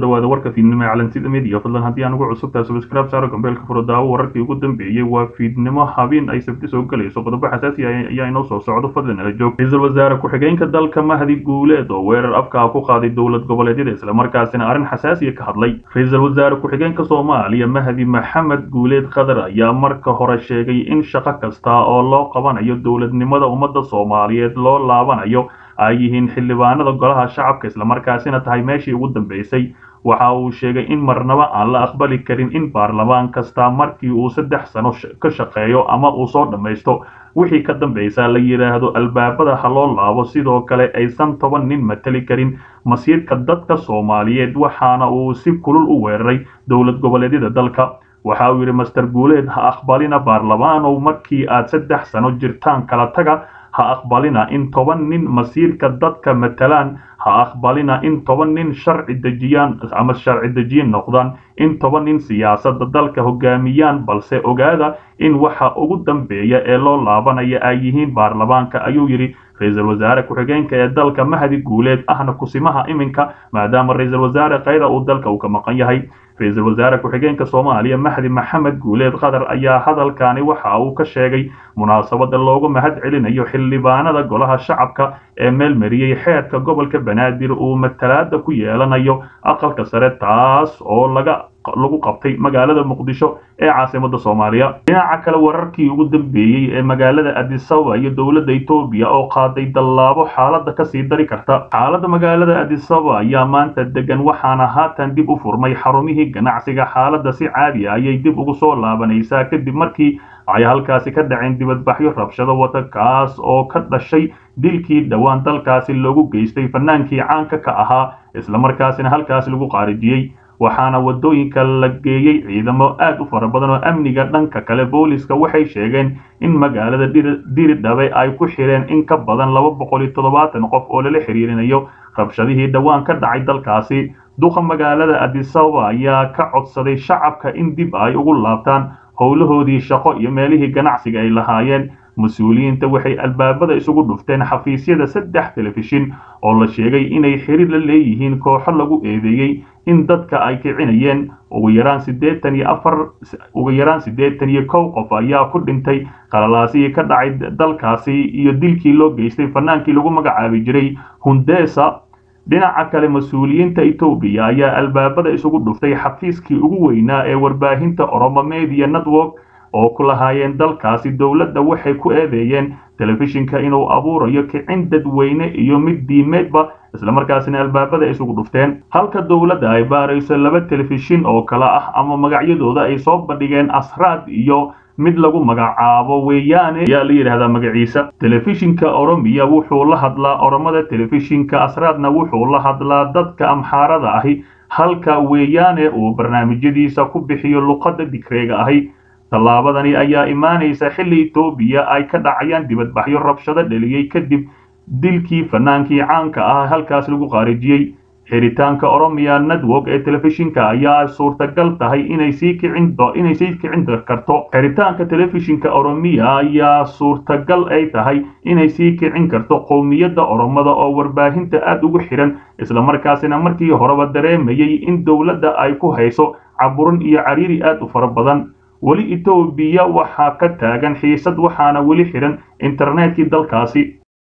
dhawaada warka fiidnimo ee calansida media fadlan haddii aan ugu cusubtahay subscribe saaro gambeelka furo daawo wararkii ugu dambeeyey waa fiidnimo habeen ay sabti soo galayso qodobo xasaasi ah ayaa inoo soo socdo fadlan ala joog ra-iisul wasaare ku-xigeenka dalka mahdi guuleed oo weerar afka ku qaaday dowlad goboleedyada islamarkaasina arrin xasaasiya ka hadlay ra-iisul wasaare ku-xigeenka soomaaliya mahdi maxamed guuleed qadar ayaa marka hore sheegay in shaqo kasta oo loo qabanayo dowladnimada ummadda soomaaliyeed loo laabanayo ay yihiin xildhibaanada golaha shacabka islamarkaasina tahay meeshii ugu dambeysay waxa uu sheegay in marnaba aan la aqbali karin in baarlamaan kasta markii uu saddex sano ka shaqeeyo ama uu soo dhammaysto wixii ka dambaysa la yidhaahdo albaabada ha loo laabo sidoo kale aysan toban nin matali karin masiirka dadka soomaaliyeed waxaana uu si kulul u weeraray dowlad goboleedyada dalka waxa uu yidhi master guuleed ha aqbalina baarlamaanow markii aad saddex sano jirtaan kala taga ha aqbalina in toban nin masiirka dadka matalaan ha aqbalina in toban nin sharci dejiyaan ama sharci dejiyin noqdaan in toban nin siyaasadda dalka hogaamiyaan balse ogaada in waxa ugu dambeeya ee loo laabanaya ay yihiin baarlamaanka ayuu yidhi ra-iisul wasaare ku-xigeenka ee dalka mahdi guuleed ahna kusimaha iminka maadaama ra-iisul wasaare kayda uu dalka uu ka maqan yahay ra-iisul wasaare ku-xigeenka soomaaliya mahdi maxamed guuleed qadar ayaa hadalkani waxa uu ka sheegay munaasabada loogu mahad celinayo xildhibaanada golaha shacabka ee meel mariyey xeedka gobolka banaadir uu matalaada ku yeelanayo aqalka sare taas oo laga lagu qabtay magaalada muqdisho ee caasimada soomaaliya dhinaca kale wararkii ugu dambeeyey ee magaalada adisaba iyo dowladda etoobiya oo qaaday dallaabo xaalada kasii dari karta xaalada magaalada adisaba ayaa maanta degan waxaana haatan dib u furmay xarumihii ganacsiga xaalada si caadi ah ayay dib ugu soo laabanaysaa kadib markii ay halkaasi ka dhaceen dibadbaxyo rabshado wata kaas oo ka dhashay dilkii dhowaan dalkaasi loogu geystay fanaankii caanka ka ahaa islamarkaasina halkaasi lagu qaarijiyey waxaana wadooyinka la geeyey ciidamo aad u fara badan oo amniga dhanka kale booliska waxay sheegeen in magaalada diridhabe ay ku xireen in ka badan laba boqol iyo toddobaatan qof oo lala xiriirinayo rabshadihii dhowaan ka dhacay dalkaasi duqa magaalada adisababa ayaa ka codsaday shacabka in dib ay ugu laabtaan howlahoodii shaqo iyo meelihii ganacsiga ay lahaayeen mas-uuliyiinta waxay albaabada isugu dhufteen xafiisyada saddex telefishin oo la sheegay inay xiriir la leeyihiin kooxo lagu eedeeyey in dadka ay kicinayeen ugu yaraan siddeetan iyo afar ugu yaraan siddeetan iyo kow qof ayaa ku dhintay qalalaasihii ka dhacay dalkaasi iyo dilkii loo geystay fanaankii lagu magacaabi jiray hundesa dhinaca kale mas-uuliyiinta etoobiya ayaa albaabada isugu dhuftay xafiiskii ugu weynaa ee warbaahinta oromo media network oo ku lahaayeen dalkaasi dowladda waxay ku eedeeyeen telefishinka inuu abuurayo kicin dadweyne iyo mid diimeedba islamarkaasina albaabada isugu dhufteen halka dowladda ay baarayso laba telefishin oo kale ah ama magacyadooda ay soo bandhigeen asraad iyo mid lagu magacaabo weeyaane ayaa la yidhaahdaa magaciisa telefishinka oromiya wuxuu la hadlaa oromada telefishinka asraadna wuxuu la hadlaa dadka amxaarada ahi halka weeyaane uu barnaamijyadiisa ku bixiyo luqadda digreega ahi tallaabadani ayaa imaanaysa xilli etoobiya ay ka dhacayaan dibadbaxyo rabshado dheliyey kadib dilkii fanaankii caanka ah halkaas lagu qaarijiyey xiritaanka oromiya network ee telefishinka ayaa suurtagal tahay inay sii kicin inay sii kicin karto xiritaanka telefishinka oromiya ayaa suurtagal ay tahay inay sii kicin karto qowmiyadda oromada oo warbaahinta aad ugu xiran islamarkaasina markii horeba dareemayay in dowladda ay ku hayso caburin iyo cariiri aad u fara badan weli etoobiya waxaa ka taagan xiisad waxaana weli xiran internetkii dalkaasi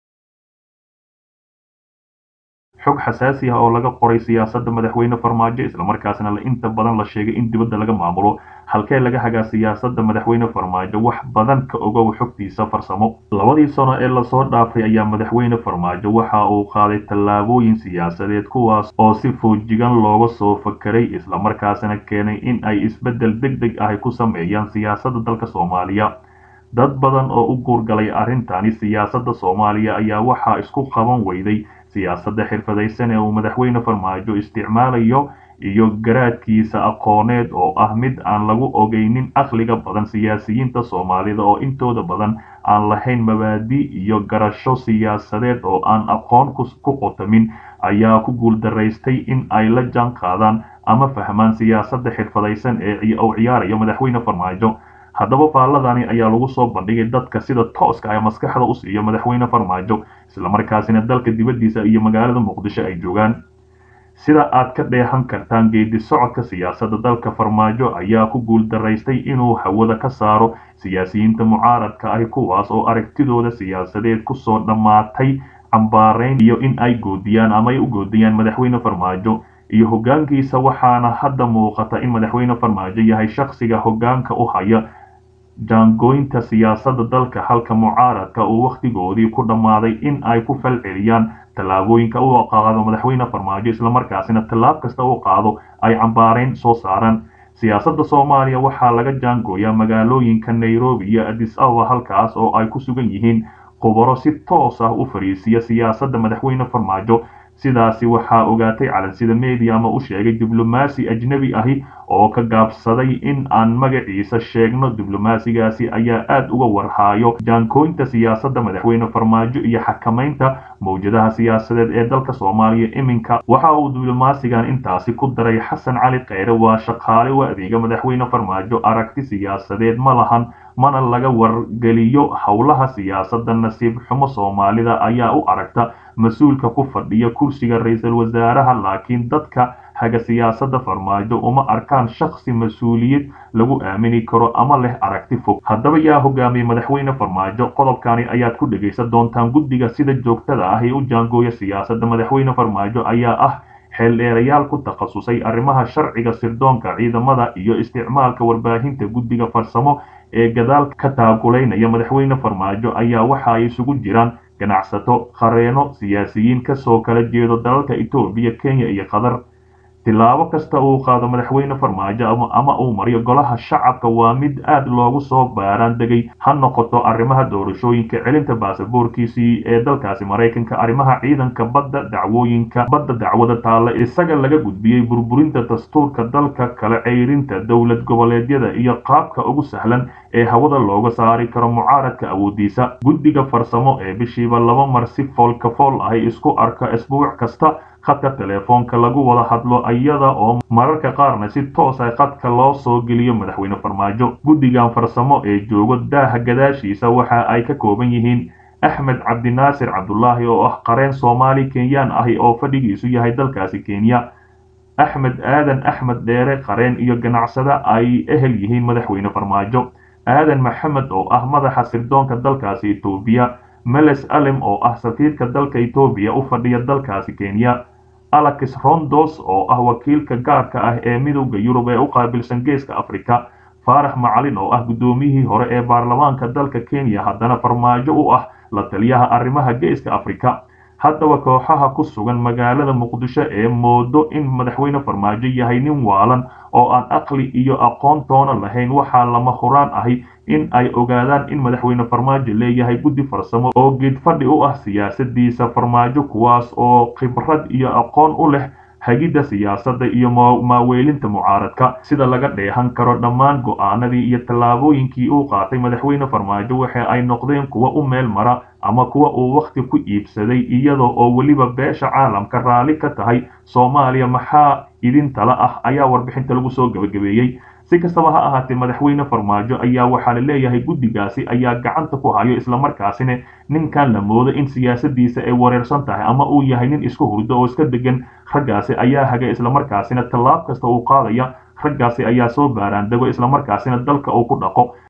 xog xasaasi ah oo laga qoray siyaasadda madaxweyne farmaajo islamarkaasna inta badan la sheegay in dibadda laga maamulo halkee laga hagaa siyaasadda madaxweyne farmaajo wax badan ka ogow xogtiisa farsamo labadii sano ee lasoo dhaafay ayaa madaxweyne farmaajo waxa uu qaaday tallaabooyin siyaasadeed kuwaas oo si foojigan looga soo fakaray islamarkaasna keenay in ay isbeddel deg deg ah ku sameeyaan siyaasadda dalka soomaaliya dad badan oo u guurgalay arrintani siyaasadda soomaaliya ayaa waxaa isku qaban weyday siyaasadda xirfadaysan ee uu madaxweyne farmaajo isticmaalayo iyo garaadkiisa aqooneed oo ah mid aan lagu ogeynin aqliga badan siyaasiyiinta soomaalida oo intooda badan aan lahayn mabaadi iyo garasho siyaasadeed oo aan aqoon ku qotamin ayaa ku guuldaraystay in ay la jaan qaadaan ama fahmaan siyaasadda xirfadaysan ee uu ciyaarayo madaxweyne farmaajo haddaba faalladani ayaa lagu soo bandhigay dadka sida tooska ah maskaxda u siiyo madaxweyne farmaajo islamarkaasina dalka dibaddiisa iyo magaalada muqdisho ay joogaan sida aad ka dheehan kartaan geedi socodka siyaasadda dalka farmaajo ayaa ku guuldaraystay inuu hawada ka saaro siyaasiyiinta mucaaradka ahi kuwaas oo aragtidooda siyaasadeed kusoo dhammaatay cambaarayn iyo in ay goodiyaan ama ay u goodiyaan madaxweyne farmaajo iyo hoggaankiisa waxaana hadda muuqata in madaxweyne farmaajo yahay shakhsiga hoggaanka u haya jaangooynta siyaasadda dalka halka mucaaradka uu wakhtigoodii ku dhammaaday in ay ku falceliyaan tallaabooyinka uu qaado madaxweyne farmaajo islamarkaasina tallaab kasta uu qaado ay cambaarayn soo saaraan siyaasadda soomaaliya waxaa laga jaangooyaa magaalooyinka nairobi iyo adis ababa halkaas oo ay ku sugan yihiin khubaro si toos ah u fariisiya siyaasadda madaxweyne farmaajo sidaasi waxaa ogaatay calansida media ama u sheegay diblomaasi ajnebi ahi oo ka gaabsaday in aan magaciisa sheegno diblomaasigaasi ayaa aad uga warhaayo jaankooynta siyaasadda madaxweyne farmaajo iyo xakamaynta mawjadaha siyaasadeed ee dalka soomaaliya iminka waxa uu diblomaasigan intaasi ku daray xasan cali kheyre waa shaqaale u adeega madaxweyne farmaajo aragti siyaasadeed ma lahan mana laga wargeliyo howlaha siyaasadda nasiib xumo soomaalida ayaa u aragta mas-uulka ku fadhiya kursiga ra-iisul wasaaraha laakiin dadka haga siyaasadda farmaajo uma arkaan shakhsi mas-uuliyad lagu aamini karo ama leh aragti fog haddaba yaa hogaamiyey madaxweyne farmaajo qodobkani ayaad ku dhegaysan doontaan guddiga sida joogtada ah ee u jaangooya siyaasadda madaxweyne farmaajo ayaa ah xeeldheerayaal ku takhasusay arrimaha sharciga sirdoonka ciidamada iyo isticmaalka warbaahinta guddiga farsamo ee gadaal ka taakulaynaya madaxweyne farmaajo ayaa waxa ay isugu jiraan ganacsato qareeno siyaasiyiin kasoo kala jeedo dalalka etoobiya kenya iyo qatar tillaabo kasta uu qaado madaxweyne farmaajo ama uu mariyo golaha shacabka waa mid aad loogu soo baaraan degay ha noqoto arrimaha doorashooyinka celinta baasaboorkiisii ee dalkaasi maraykanka arrimaha ciidanka badda dacwooyinka badda dacwada taalla isaga laga gudbiyey burburinta dastuurka dalka kala ceyrinta dowlad goboleedyada iyo qaabka ugu sahlan ee hawada looga saari karo mucaaradka awoodiisa guddiga farsamo ee bishiiba laba mar si foolka fool ahi isku arka isbuuc kasta khadka teleefoonka lagu wada hadlo iyada oo mararka qaarna si toos ah khadka loo soo geliyo madaxweyne farmaajo guddigan farsamo ee joogo daaha gadaashiisa waxa ay ka kooban yihiin axmed cabdinaasir cabdulaahi oo ah qareen soomaali kenyaan ahi oo fadhigiisu yahay dalkaasi kenya axmed aadan axmed dheere qareen iyo ganacsada ay ehel yihiin madaxweyne farmaajo aadan maxamed oo ah madaxa sirdoonka dalkaasi etoobiya meles alem oo ah safiirka dalka etoobiya u fadhiya dalkaasi kenya alex rondos oo ah wakiilka gaarka ah ee midowda yurub ee u qaabilsan geeska afrika faarax macalin oo ah guddoomiyihii hore ee baarlamaanka dalka kenya haddana farmaajo u ah la taliyaha arrimaha geeska afrika haddaba kooxaha ku sugan magaalada muqdisho ee moodo in madaxweyne farmaajo yahay nin waalan oo aan aqli iyo aqoon toona lahayn waxaa lama huraan ahi in ay ogaadaan in madaxweyne farmaajo leeyahay guddi farsamo oo geedfadhi u ah siyaasadiisa farmaajo kuwaas oo khibrad iyo aqoon u leh hagidda siyaasadda iyo maaweelinta mucaaradka sida laga dheehan karo dhammaan go'aanadii iyo tallaabooyinkii uu qaatay madaxweyne farmaajo waxa ay noqdeen kuwa u meel mara ama kuwa uu wakhti ku iibsaday iyadoo oo weliba beesha caalamka raalli ka tahay soomaaliya maxaa idin tala ah ayaa warbixinta lagu soo gebagabeeyey si kastaba ha ahaatee madaxweyne farmaajo ayaa waxaa la leeyahay guddigaasi ayaa gacanta ku hayo islamarkaasina ninkan la moodo in siyaasadiisa ay wareersan tahay ama uu yahay nin isku hurdo oo iska degan raggaasi ayaa haga islamarkaasina tallaab kasta uu qaadaya raggaasi ayaa soo baaraan dego islamarkaasina dalka uu ku dhaqo